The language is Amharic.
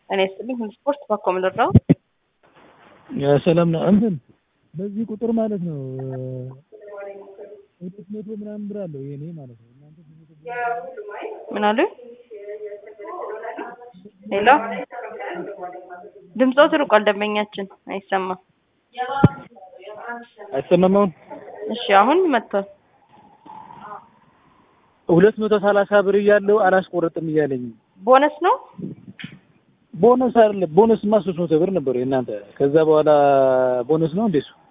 እኔ ስልኝ ስፖርት ባኮ ምልራው ሰላም ነው። እንትን በዚህ ቁጥር ማለት ነው ሁለት መቶ ምናምን ብር አለው የኔ ማለት ነው። እናንተ ምን አሉ? ሄሎ ድምፆ ትርቋል። ደንበኛችን አይሰማም። አይሰማም አሁን? እሺ አሁን መጥቷል። ሁለት መቶ ሰላሳ ብር እያለው አላስቆረጥም እያለኝ ቦነስ ነው ቦነስ አይደለም። ቦነስማ ሶስት መቶ ብር ነበር የእናንተ። ከዛ በኋላ ቦነስ ነው እንዴ እሱ?